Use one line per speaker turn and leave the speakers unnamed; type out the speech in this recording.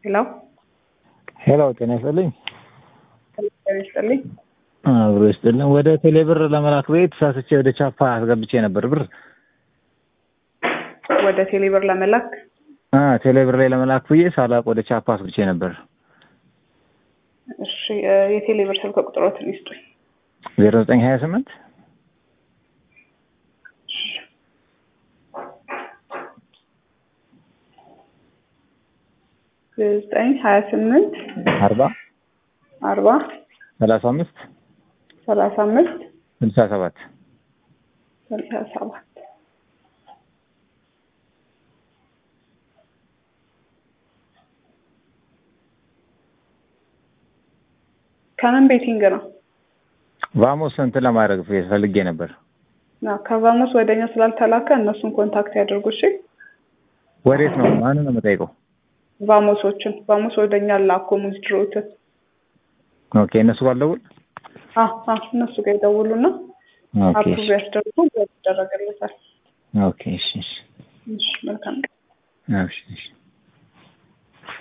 ሄሎ
ሄሎ ጤና ይስጥልኝ።
ጤና ይስጥልኝ።
አብሮ ይስጥልኝ። ወደ ቴሌ ብር ለመላክ ቤት ሳስቼ ወደ ቻፓ አስገብቼ ነበር ብር
ወደ ቴሌብር ለመላክ
አ ቴሌ ብር ላይ ለመላክ ብዬ ሳላቅ ወደ ቻፓ አስገብቼ ነበር።
እሺ የቴሌብር ስልክ ቁጥሮትን ይስጡኝ።
ዜሮ ዘጠኝ ሀያ ስምንት
ዘጠኝ ሀያ ስምንት
አርባ
አርባ
ሰላሳ አምስት
ሰላሳ አምስት
ስልሳ ሰባት
ስልሳ ሰባት ከምን ቤቲንግ ነው?
ቫሞስ እንትን ለማድረግ ፈልጌ ነበር።
አዎ፣ ከቫሞስ ወደኛ ስላልተላከ እነሱን ኮንታክት ያደርጉ። እሺ
ወዴት ነው? ማንን ነው የምጠይቀው?
ቫሞሶችን ቫሞስ ወደኛ ላኮ ሙዝድሮትን
ኦኬ እነሱ ባልደውል
አዎ አዎ እነሱ ጋር ይደውሉና
ኦኬ
አፕሩቭ ያስደርጉ ይደረግለታል።
ኦኬ እሺ እሺ
እሺ መልካም ቀን።
እሺ እሺ